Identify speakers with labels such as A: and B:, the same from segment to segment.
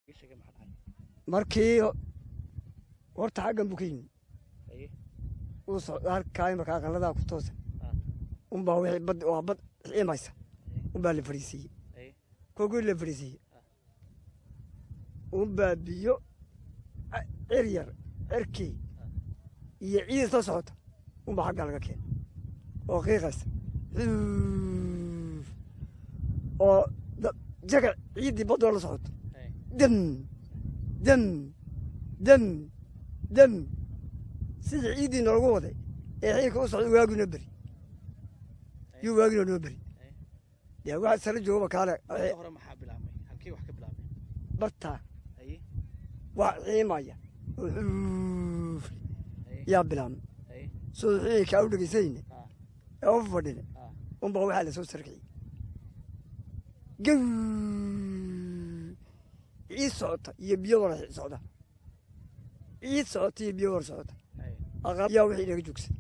A: markii horta xaggan buu ka yimi uu socda halkaa imaka aqaladaa ku toosa unbaa wixii bad waa bad xiimaysa unbaa la fadhiisiiyey kolkii la fadhiisiiyey unbaa biyo cer yar cerkii iyo ciid soo socota unbaa xaggaa laga keenay oo qiiqaysa oo jaga ciiddii baddoo la socoto dam dam dam dam sidii ciiddii noogu waday ee xiilka u socda waagii noo beri yuu waaginoo noo beri dee waxa sala joogaba kaale bartaa waa xiimaya oo xuuf yaa bilaabmay soo xiilkaa u dhegaysayne ee u fadhine unbaa waxaa la soo sarkiyey gaw ciid socota iyo biyo wara socda ciid socota iyo biyo wara socota yaa wixii inaga joogsan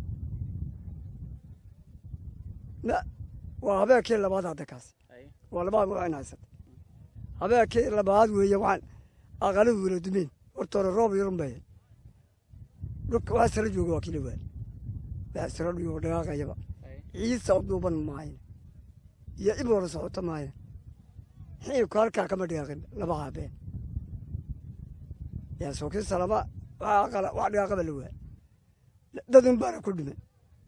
A: waa habeenkii labaad hadda kaas waa labaad waxaan haysata habeenkii labaad weeye waxaan aqaladu wala dumeen horta hore roob yarun bay dhulka waxaa sala jooga waa kila waal waxaa sala dhigo dhaqaaqayaba ciid socduuban maayan iyo ib wara socota maayan xiibku halkaa kama dhaqaaqin laba habeen yaa sookii salama waxaa aqala wax dhaqaaqaba la waa dadun baana ku dhiman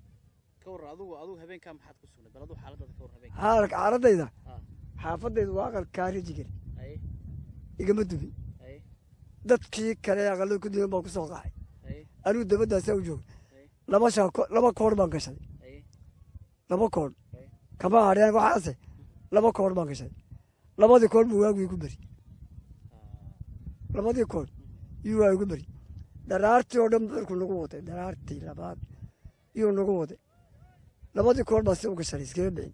A: xaalka xaaladayda xaafadayda waa aqal kaarijigan igama dumin dadkii kale aqalada ku duman baan ku soo qaxay anigu dabadaasaa u jooga laba shaako laba koor baan gashaday laba koor kama hadheen waxaase laba koor baan gashaday labadii koor buu waagu igu beri labadii koor yuu waa igu beri dharaartii oo dhan darku nagu waday dharaartii labaad iyuu nagu waday labadii koor baa si u gashanay iskaga bixin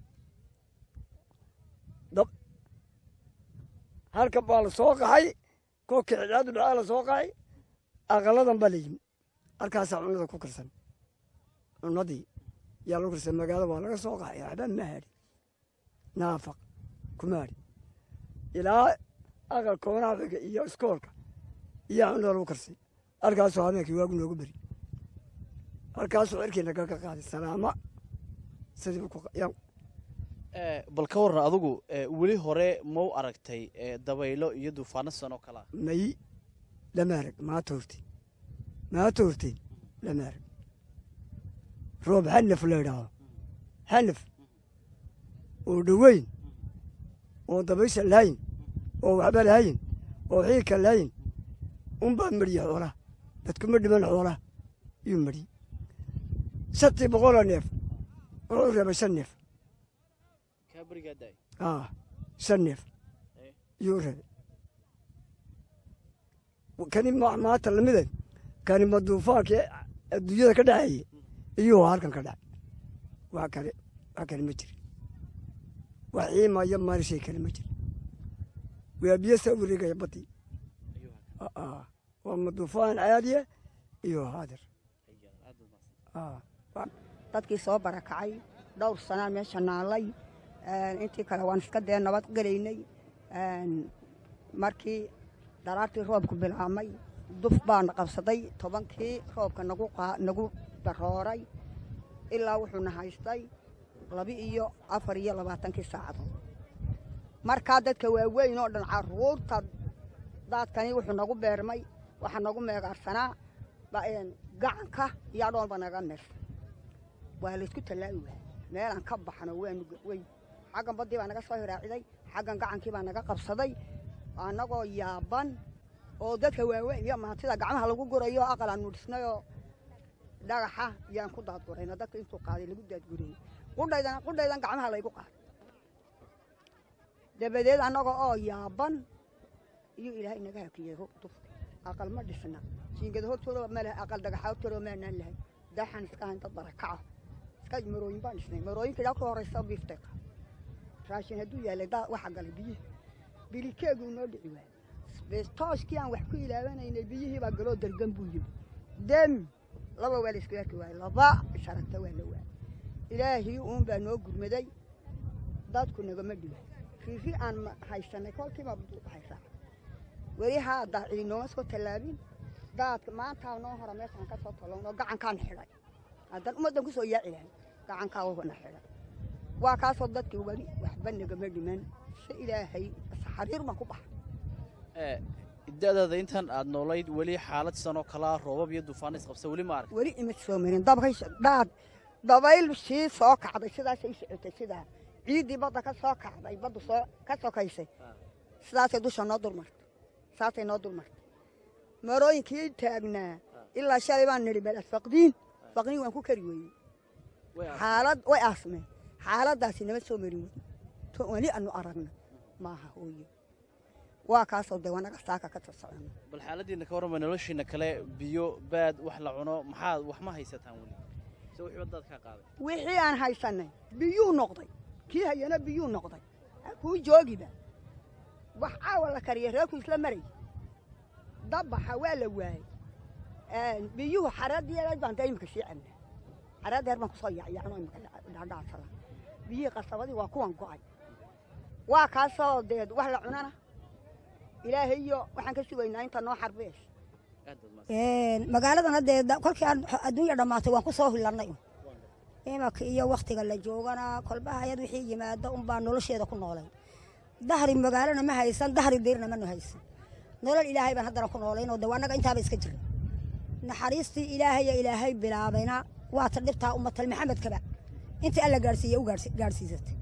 A: dab halkan baa la soo qaxay kolkii cidcaadu dhacaa la soo qaxay aqaladan baa la yimi halkaasaa cunada ku karsan cunadii yaa lagu karsan magaalada waa laga soo qaxay waxba ma hadhin naafaq kuma hadhin ilaa aqal koonaha xiga iyo iskoolka iyaa cunada lagu karsay halkaasuu habeenkii waagu noogu beri halkaasuu cirkiina kaga qaaday salaama sidii
B: bal ka warran adugu weli hore mau aragtay dabaylo iyo duufaano sanoo kalaa
A: may lama arag maata horteen maata horteen lama arag roob xanaf la idhaaho xanaf oo dhoweyn oo dabaysha lahayn oo waxba lahayn oo xiilka lahayn unbaa medhiya xoolaha dadkuma dhiman xoolaha yuu medhiyey shantii boqoloo neef wuxuu reebay shan neef ah shan neef yuu reebay kani maanta lamide kani ma duufaankii adduunyada ka dhexeeye iyuu halkan ka dhacay wax kale wax kale ma jiri wax xiimaya maali shay kale ma jiri waa biyo saa wareegaya badii waa ma duufaan caadiya iyo haadir
C: dadkii soo barakacay dhowr sanaa meesha naalay intii kale waan iska dee nabad gelaynay markii daraartii roobku bilaabmay duf baana qabsaday tobankii roobka nagu darooray ilaa wuxuuna haystay laba iyo afar iyo labaatankii saacadood markaa dadka waaweyn oo dhan caruurta daadkani wuxuu nagu beermay waxaa nagu meegaarsanaa gacanka iyo adhoonba naga meersan waa laysku tallaa'i waay meelaan ka baxno waanu weyn xaggan baddii baa naga soo hiraaciday xaggan gacankii baa naga qabsaday annagoo yaaban oo dadka waaweyn iyo maantida gacmaha lagu gurayo aqal aanu dhisnayoo dhagaxa yaan ku daadgurayno dadka intuu qaaday lagu daadgurayey qudhaydan qudhaydan gacmaha laygu qaaday dabadeed annaga oo yaaban iyo ilaahay naga hakiyey dufka aqal ma dhisna jiingada hortooda ma leh aqal dhagaxa hortooda maanaan lahay daxan iska hayn dad barakaca iska marooyin baan dhisnay marooyinka ilaa ku horaysa biifteeka raashin hadduu yaalay daa waxa galay biyihii bilikeegu noo dhici waayey tooskii aan wax ku ilaawanaynay biyihii baa galoo dargan buu yimi dem laba waa la isku arki waayey laba sharagta waa la waayey ilaahii uun baa noo gurmaday dadku nagama dhiwa riiri aan haysanay kolkiiba haysaa weli haa daacili nooma soo tallaabin daadka maantaa noo hora meeshaan ka soo tolowno gacankaan xidhay haddaan ummaddan ku soo yaaci lahay gacankaa wuuna xidhay waa kaasoo dadkii weli waxba nagama dhiman si ilaahay xariir baan ku baxay
B: ee da-daada intan aad noolayd weli xaalad sanoo kalaa roobab iyo duufaan isqabsa weli ma arag
C: weli ima soo marin dabkay daad dabayl sii soo kacday sidaasay socotay sidaa ciiddii badda ka soo kacday baddu soo ka sokaysay sidaasay dusha noo dulmartay saasay noo dulmartay marooyinkii taagnaa ilaa shalay baan nidhi bal faqdiin faqdiin waan ku kari weeyey
B: way arag
C: xaalad way aasmeen xaaladdaasi nama soo marin wey to weli aanu aragna maaha hooyo waa kaasoo dee wanaga saaka ka sosocona
B: bal xaaladiina ka warrama noloshiina kale biyo baad wax la cuno maxaad wax ma haysataan weli se wixii waddaad kaa qaaday
C: wixii aan haysanay biyuu noqday kii hayana biyuu noqday ha kuu joogiba wax caawa la kariya reerku isla maray dabbaxa waa la waayey biyuhu xaraadii baan dee imika sii cabnaa xaraaddeer baan kusoo yacyacno imika dhadhaadsada biyihii qasabadii waa kuwan go'ay waa kaasoo dee wax la cunana ilaahay iyo waxaan ka sugaynaa inta noo xarbees
B: aad baad mahadsan
D: magaaladan haddee da- kolkii aan adduunya dhammaatay waan ku soo hilannay un imanka iyo wakhtiga la joogana kolba hayad wixii yimaado unbaa nolosheeda ku noolay dahri magaalana ma haysan dahri diirna manu haysan nolol ilaahay baan haddana ku noolaynoo de annaga intaaba iska jirna naxariistii ilaahaya ilaahay bilaabayna waata dhibtaa ummatal maxamedkaba intii alla gaadhsiiye u gaadhsi- gaadhsiisatay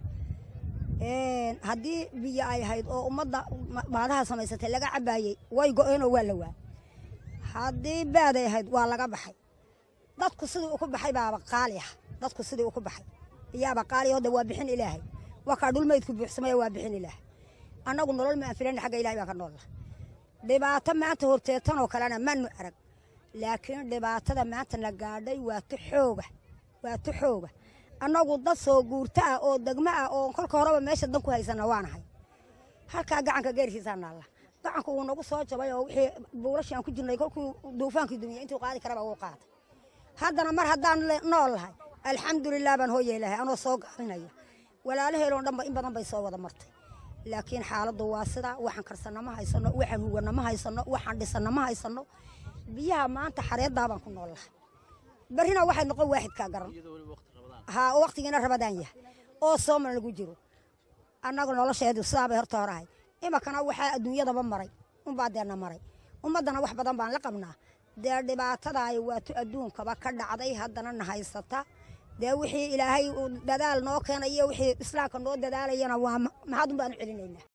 D: haddii biyo ay ahayd oo ummadda ma- maadaha samaysatay laga cabaayey way go-eenoo waa la waa haddii baaday ahayd waa laga baxay dadku sidii uku baxay baaba qaali ah dadku sidii uku baxay iyaaba qaali oo de waa bixin ilaahay waa kaa dhulmaydku buuxsamaya waa bixin ilaahay annagu nolol ma anfilan xagga ilahay baa ka noolla dhibaato maanta horteetanoo kalena manu arag laakiin dhibaatada maanta na gaadhay waa tu xooga waa tu xooga annagu dad soo guurto ah oo degmo ah oo kolka horeba meesha dan ku haysana waanahay halkaa gacanka geerkiisaa naalla gacanku wuu nagu soo jabay oo wixii buulashii aan ku jirnay kolkuu duufaankii dumiyey intuu qaadi karaba uu qaatay haddana mar haddaan le- nool lahay alxamdulilah baan hooyey lahay anoo soo gaabinaya walaalaheeloo dhanba in badan bay soo wada martay laakiin xaaladdu waa sidaa waxaan karsanna ma haysano waxaan huganna ma haysano waxaan dhisanna ma haysano biyaha maanta xareeddaa baan ku nool lahay barrina waxay noqon waaxidkaa garan
B: iyadoo weliba waqti rabadaan
D: haa oo waqtigiina rabadaan yahay oo sooman lagu jiro annaga nolosheedu sidaabay horta horahay imakana waxaa adduunyadaba maray unbaa deena maray ummaddana wax badan baan la qabnaa dee dhibaatadaay waatu adduunkaba ka dhacday haddana na haysata dee wixii ilaahay uu dadaal noo keenayo wixii islaamka noo dadaalayana waa ma- mahad un baanu celinaynaa